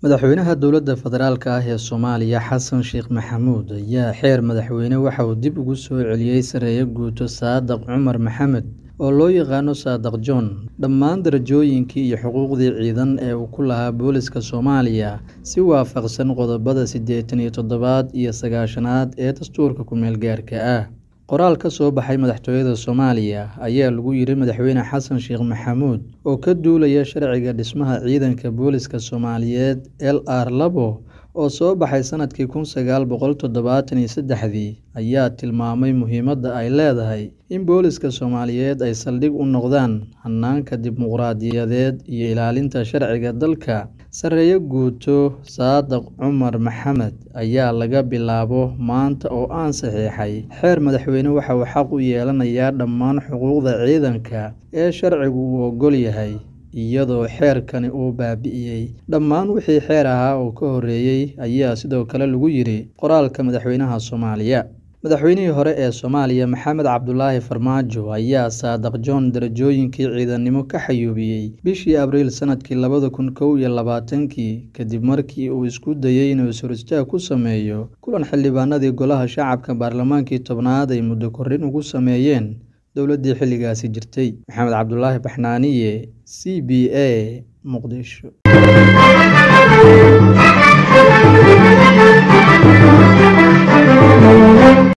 Madaxweynaha dowladda federaalk ah ee Soomaaliya Xasan Sheekh Maxamuud ayaa xeer madaxweyne waxa uu dib ugu soo celiyay Saraakiil Guuto Saadax Cumar Maxamed oo loo yaqaano Saadax John dhammaan darajooyinkii iyo xuquuqdii ciidan ee uu ku lahaa booliska Soomaaliya si waafaqsan qodobbada siddeetan iyo toddobaad iyo sagaashanaad ee dastuurka ku-meel gaarka ah. Qoraal ka soo baxay madaxtooyada Soomaaliya ayaa lagu yiri Madaxweyne Xasan Sheekh Maxamuud oo ka duulaya sharciga dhismaha ciidanka booliska Soomaaliyeed LR labo oo soo baxay sanadkii kun sagaal boqol toddobaatan iyo seddexdii ayaa tilmaamay muhiimadda ay leedahay in booliska Soomaaliyeed ay saldhig u noqdaan hannaanka dimuqraadiyadeed iyo ilaalinta sharciga dalka. Saraakiil Guuto Saadax Cumar Maxamed ayaa laga bilaabo maanta oo aan saxiixay xeer madaxweyne waxa uu xaq u yeelanayaa dhammaan xuquuqda ciidanka ee sharcigu u oggol yahay, iyadoo xeerkani uu baabi'iyay dhammaan wixii xeer ahaa oo ka horreeyay ayaa sidoo kale lagu yiri qoraalka madaxweynaha Soomaaliya. Madaxweynihii hore ee Soomaaliya Maxamed Cabdulaahi Farmaajo ayaa Saadax John darajooyinkii ciidanimo ka xayuubiyay bishii Abriil sanadkii labada kun kow iyo labaatankii kadib markii uu isku dayay inuu is-hor-istaag ku sameeyo kulan xildhibaanadii Golaha Shacabka Baarlamaankii tobnaad ay muddo kordhin ugu sameeyeen dowladdii xilligaasi jirtay. Maxamed Cabdulaahi Baxnaaniye, C B A, Muqdisho.